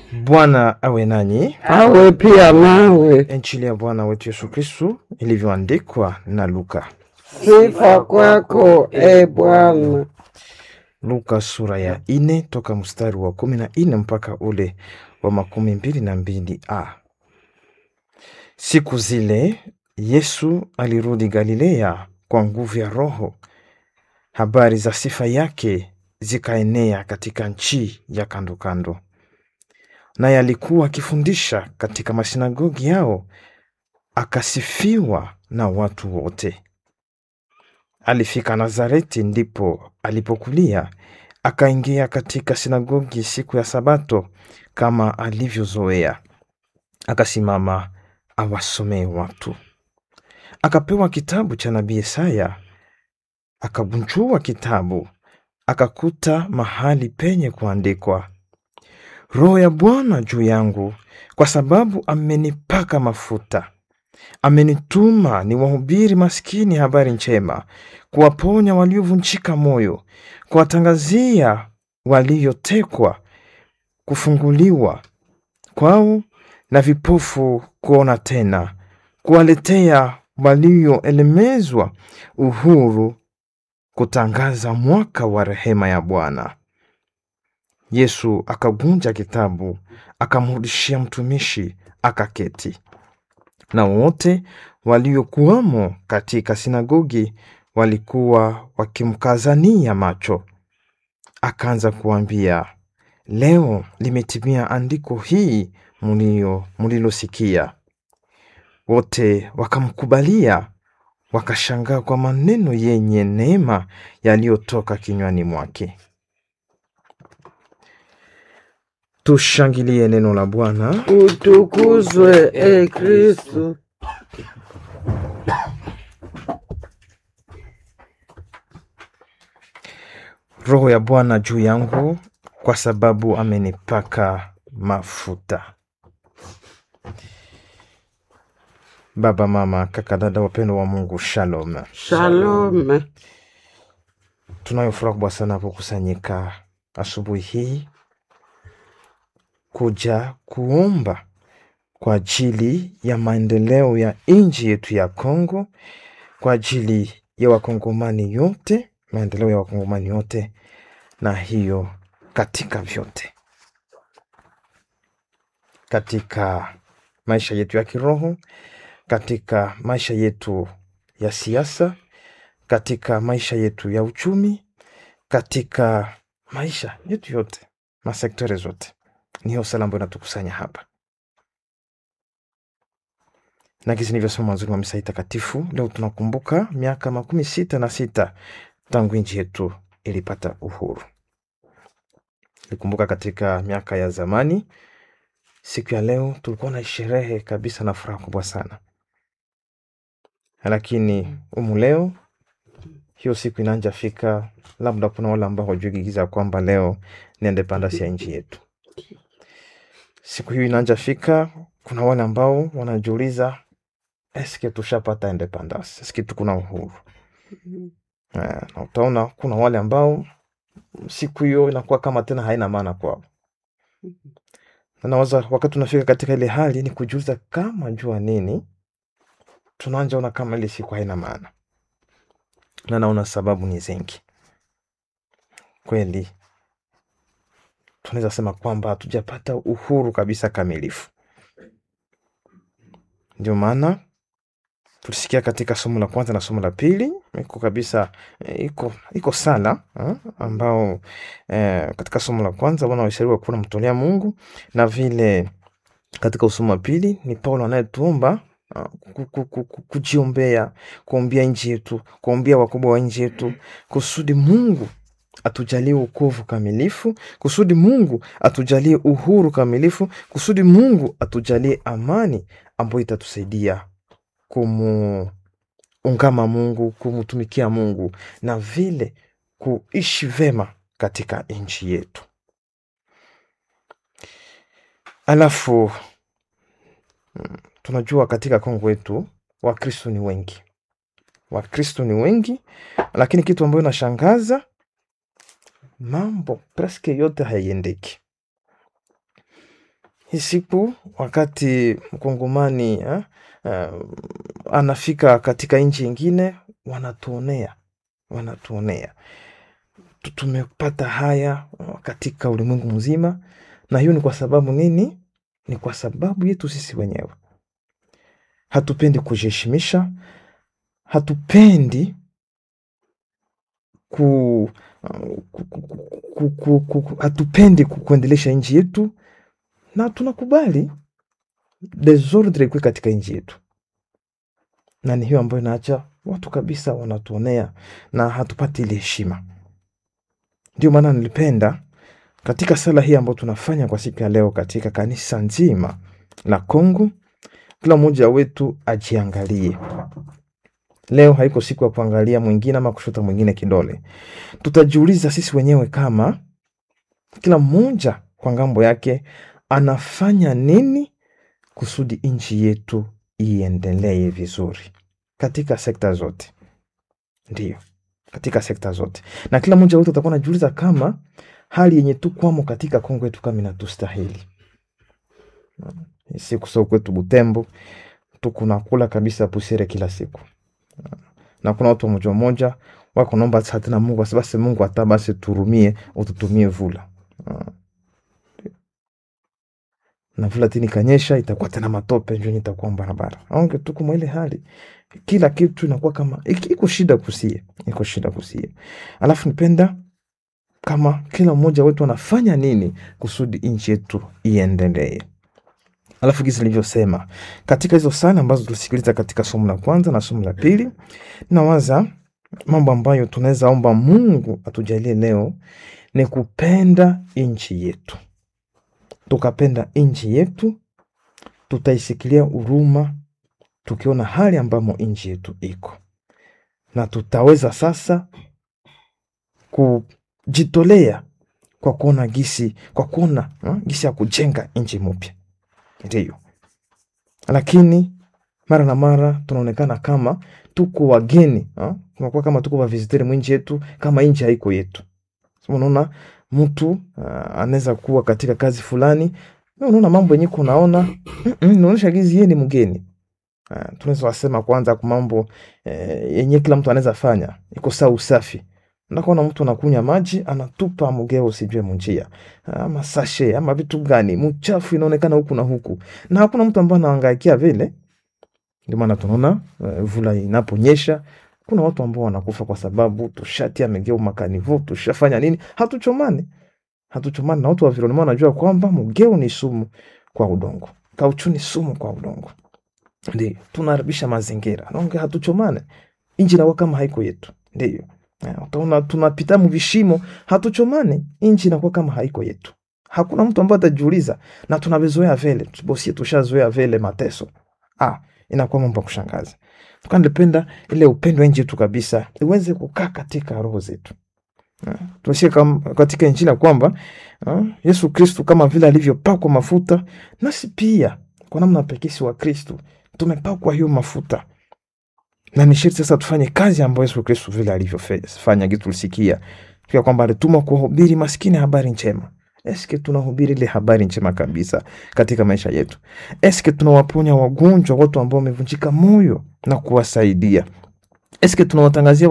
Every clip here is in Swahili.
Bwana awe nanyi. awe pia nawe. Injili ya Bwana wetu Yesu Kristu ilivyoandikwa na Luka. Sifa kwako e Bwana. Luka sura ya ine toka mstari wa kumi na ine mpaka ule wa makumi mbili na mbili a. Siku zile Yesu alirudi Galilea kwa nguvu ya Roho. Habari za sifa yake zikaenea katika nchi ya kando kando, naye alikuwa akifundisha katika masinagogi yao, akasifiwa na watu wote. Alifika Nazareti, ndipo alipokulia, akaingia katika sinagogi siku ya Sabato kama alivyozoea, akasimama awasomee watu. Akapewa kitabu cha nabii Isaya, akabunjua kitabu, akakuta mahali penye kuandikwa, Roho ya Bwana juu yangu, kwa sababu amenipaka mafuta amenituma niwahubiri maskini habari njema, kuwaponya waliovunjika moyo, kuwatangazia waliotekwa kufunguliwa kwao, na vipofu kuona tena, kuwaletea walioelemezwa uhuru, kutangaza mwaka wa rehema ya Bwana. Yesu akavunja kitabu, akamrudishia mtumishi, akaketi na wote waliokuwamo katika sinagogi walikuwa wakimkazania macho. Akaanza kuambia, leo limetimia andiko hii mulio mulilosikia. Wote wakamkubalia, wakashangaa kwa maneno yenye neema yaliyotoka kinywani mwake. Tushangilie neno la Bwana. Utukuzwe e Kristu. Roho ya Bwana juu yangu, kwa sababu amenipaka mafuta. Baba, mama, kaka, dada, wapendo wa Mungu, shalom. Shalom. Tunayo furaha kubwa sana kukusanyika asubuhi hii kuja kuomba kwa ajili ya maendeleo ya nchi yetu ya Kongo, kwa ajili ya wakongomani yote, maendeleo ya wakongomani yote, na hiyo katika vyote, katika maisha yetu ya kiroho, katika maisha yetu ya siasa, katika maisha yetu ya uchumi, katika maisha yetu yote, masektori zote. Ni hiyo sala ambayo inatukusanya hapa, na kisi nilivyosema mwanzoni mwa misa hii takatifu, leo tunakumbuka miaka makumi sita na sita tangu nchi yetu ilipata uhuru. Ilikumbuka katika miaka ya zamani. Siku ya leo tulikuwa na sherehe kabisa na furaha kubwa sana, lakini umu leo hiyo siku inaanja fika, labda kuna wale ambao wajugigiza kwamba leo ni independence ya nchi yetu. Siku hiyo inaanja fika, kuna wale ambao wanajiuliza eske tushapata independence, eske tuko na uhuru? Eh, na utaona kuna wale ambao siku hiyo inakuwa kama tena haina maana kwao. Na nawaza wakati tunafika katika ile hali ni kujiuliza kama jua nini tunaanja ona kama ile siku haina maana, na naona sababu ni zingi kweli. Tunaweza sema kwamba hatujapata uhuru kabisa kamilifu. Ndio maana tulisikia katika somo la kwanza na somo la pili iko kabisa eh, iko iko sala eh, ambao eh, katika somo la kwanza wana waishauri kuwa namtolea Mungu, na vile katika usomo wa pili ni Paulo anayetuomba ah, ku- ku- ku- ku- kujiombea, kuombea nchi yetu, kuombea wakubwa wa nchi yetu, kusudi Mungu atujalie wokovu kamilifu, kusudi Mungu atujalie uhuru kamilifu, kusudi Mungu atujalie amani ambayo itatusaidia kumuungama Mungu, kumutumikia Mungu na vile kuishi vema katika nchi yetu. Alafu mm, tunajua katika Kongo wetu Wakristo ni wengi, Wakristo ni wengi, lakini kitu ambayo inashangaza mambo preske yote haiendeki. hii siku wakati mkongomani eh, uh, anafika katika nchi ingine wanatuonea wanatuonea Tu- tumepata haya uh, katika ulimwengu mzima na hiyo ni kwa sababu nini ni kwa sababu yetu sisi wenyewe hatupendi kujiheshimisha hatupendi ku, uh, ku, ku, ku, ku, ku, ku, hatupendi ku- kuendelesha nchi yetu na tunakubali desordre ikuwe katika nchi yetu na ni hiyo ambayo inaacha watu kabisa wanatuonea na hatupati ile heshima ndio maana nilipenda katika sala hii ambayo tunafanya kwa siku ya leo katika kanisa nzima la Kongo, kila mmoja wetu ajiangalie. Leo haiko siku ya kuangalia mwingine ama kushota mwingine kidole. Tutajiuliza sisi wenyewe kama kila mmoja kwa ngambo yake anafanya nini kusudi nchi yetu iendelee vizuri katika sekta zote. Ndiyo, katika sekta zote, na kila mmoja wetu atakuwa anajiuliza kama hali yenye tukwamo katika Kongo yetu kama inatustahili. Siku sio kwetu Butembo tukunakula kabisa pusere kila siku, na kuna watu moja moja wako naomba sasa tena Mungu basi basi Mungu hata basi turumie ututumie vula Ah. na vula tini kanyesha itakuwa tena matope njo itakuwa barabara aonge tuko mwa ile hali kila kitu inakuwa kama iki- iko shida kusie iko shida kusie alafu nipenda kama kila mmoja wetu anafanya nini kusudi nchi yetu iendelee alafu gizi nilivyosema katika hizo sala ambazo tulisikiliza katika somo la kwanza na somo la pili nawaza mambo ambayo tunaweza omba mungu atujalie leo ni kupenda nchi yetu tukapenda nchi yetu tutaisikilia huruma tukiona hali ambamo nchi yetu iko na tutaweza sasa kujitolea kwa kuona gisi kwa kuona ha, gisi ya kujenga nchi mpya ndiyo lakini mara na mara tunaonekana kama tuko wageni ha? tunakuwa kama tuko waviziteri mwinchi yetu kama nchi haiko yetu so, unaona mtu uh, anaweza kuwa katika kazi fulani na unaona mambo yenye kunaona mm-mm, inaonyesha gizi yeye ni mgeni uh, tunaweza wasema kwanza kwa mambo eh, yenye kila mtu anaweza fanya iko saa usafi ndakuona mtu anakunya maji anatupa mgeo usijue munjia ama sashe ama vitu gani mchafu inaonekana huku na huku na hakuna mtu ambaye anaangaikia vile ndio maana tunaona uh, vula inaponyesha kuna watu ambao wanakufa kwa sababu tushatia megeo makanivu tushafanya nini hatuchomani hatuchomani na watu wa vironima wanajua kwamba mgeo ni sumu kwa udongo kauchu ni sumu kwa udongo ndio tunaharibisha mazingira naonge hatuchomane inji inakuwa kama haiko yetu ndio Eh, utaona tunapita mvishimo hatuchomane inji inakuwa kama haiko yetu hakuna mtu ambaye atajiuliza na tunavizoea vile bosie tushazoea vile mateso ah, inakuwa mambo ya kushangaza tukaa nilipenda ile upendo wa nchi yetu kabisa iweze kukaa katika roho zetu Ah, tunasikia kam- katika injili ya kwamba ah, yesu kristu kama vile alivyopakwa mafuta nasi pia kwa namna pekee si wa kristu tumepakwa hiyo mafuta na ni sharti sasa tufanye kazi ambayo yesu kristu vile alivyofanya gitu tulisikia pia kwamba alitumwa kuwahubiri maskini habari njema eske tunahubiri ile habari njema kabisa katika maisha yetu eske tunawaponya wagonjwa watu ambao wamevunjika moyo na kuwasaidia eske tunawatangazia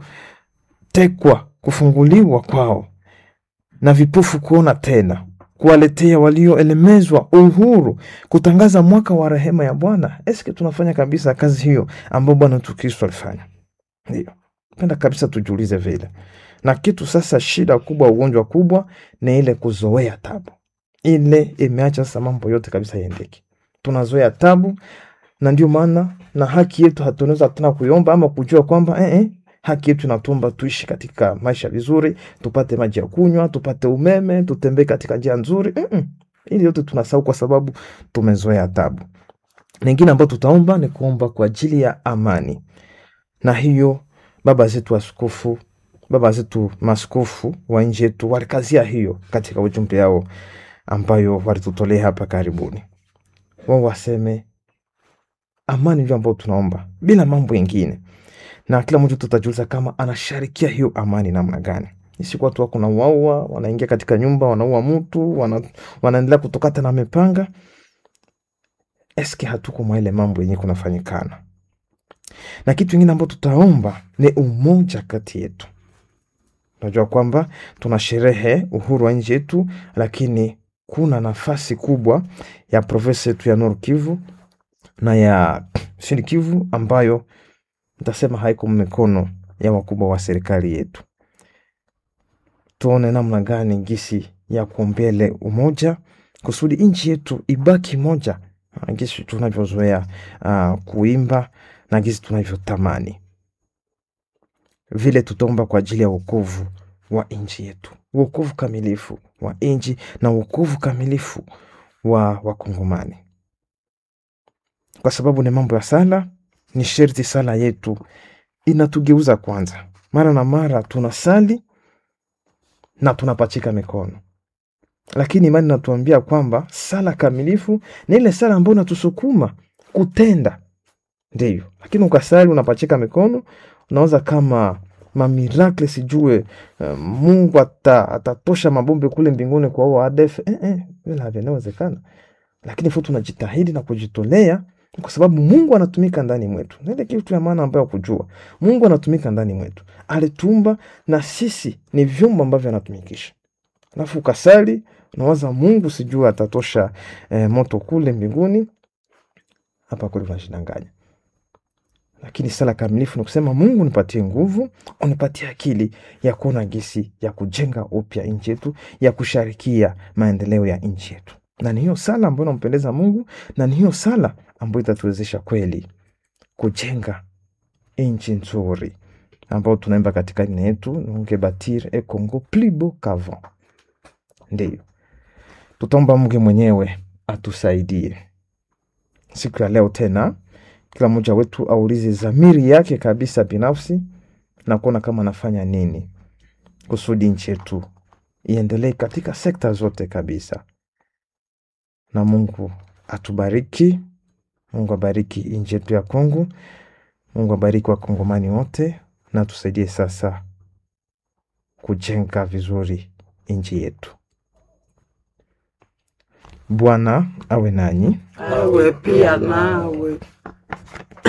waliotekwa kufunguliwa kwao na vipofu kuona tena kuwaletea walioelemezwa uhuru kutangaza mwaka wa rehema ya bwana eske tunafanya kabisa kazi hiyo ambayo bwana wetu kristo alifanya ndio penda kabisa tujiulize vile na kitu sasa shida kubwa ugonjwa kubwa ni ile kuzoea tabu ile imeacha sasa mambo yote kabisa iendeke tunazoea tabu na ndio maana na haki yetu hatunaweza tena kuiomba ama kujua kwamba eh, eh, haki yetu inatumba tuishi katika maisha vizuri tupate maji ya kunywa tupate umeme tutembee katika njia nzuri Mm-mm. ili yote tunasahau kwa sababu tumezoea tabu lingine ambayo tutaomba ni kuomba kwa ajili ya amani na hiyo baba zetu askofu baba zetu maskofu wa nchi yetu walikazia hiyo katika ujumbe yao ambayo walitutolea hapa karibuni wao waseme amani ndio ambayo tunaomba bila mambo yengine na kila mtu tutajiuliza kama anasharikia hiyo amani namna gani siku watu wako nauaua, wanaingia katika nyumba wanaua mtu, wana, wanaendelea kutokata na mipanga. Eske hatuko mwa ile mambo yenye kunafanyikana? Na kitu ingine ambayo tutaomba ni umoja kati yetu. Unajua kwamba tuna sherehe uhuru wa nchi yetu, lakini kuna nafasi kubwa ya provinsi yetu ya Nord Kivu na ya Sud Kivu ambayo nitasema haiko mikono ya wakubwa wa serikali yetu. Tuone namna gani gisi ya kuombele umoja kusudi nchi yetu ibaki moja, ah, gisi tunavyozoea ah, kuimba na gisi tunavyotamani vile. Tutaomba kwa ajili ya wokovu wa nchi yetu, wokovu kamilifu wa nchi na wokovu kamilifu wa Wakongomani, kwa sababu ni mambo ya sala. Ni sherti sala yetu inatugeuza kwanza. Mara na mara tunasali na tunapachika mikono, lakini imani inatuambia kwamba sala kamilifu ni ile sala ambayo inatusukuma kutenda, ndiyo. Lakini ukasali unapachika mikono, unawaza kama mamirakle sijue uh, Mungu ata, atatosha mabombe kule mbinguni kwa huo ADF eh, eh, vile havinawezekana, lakini fu tunajitahidi na kujitolea kwa sababu Mungu anatumika ndani mwetu. Na ile kitu ya maana ambayo kujua Mungu anatumika ndani mwetu, alitumba na sisi ni vyombo ambavyo anatumikisha. Alafu ukasali unawaza Mungu sijua atatosha eh, moto kule mbinguni, hapa kule unajidanganya. Lakini sala kamilifu ni kusema Mungu, nipatie nguvu, unipatie akili ya kuona gisi ya kujenga upya nchi yetu, ya kusharikia maendeleo ya nchi yetu, na ni hiyo sala ambayo inampendeza Mungu, na ni hiyo sala ambayo itatuwezesha kweli kujenga nchi nzuri ambayo tunaimba katika dini yetu, nunge batir e Congo plus beau qu'avant. Ndiyo tutaomba Mungu mwenyewe atusaidie siku ya leo tena kila mmoja wetu aulize dhamiri yake kabisa binafsi na kuona kama anafanya nini kusudi nchi yetu iendelee katika sekta zote kabisa. Na Mungu atubariki, Mungu abariki nchi yetu ya Kongo, Mungu abariki wakongomani wote, na tusaidie sasa kujenga vizuri nchi yetu. Bwana awe nanyi. awe pia nawe.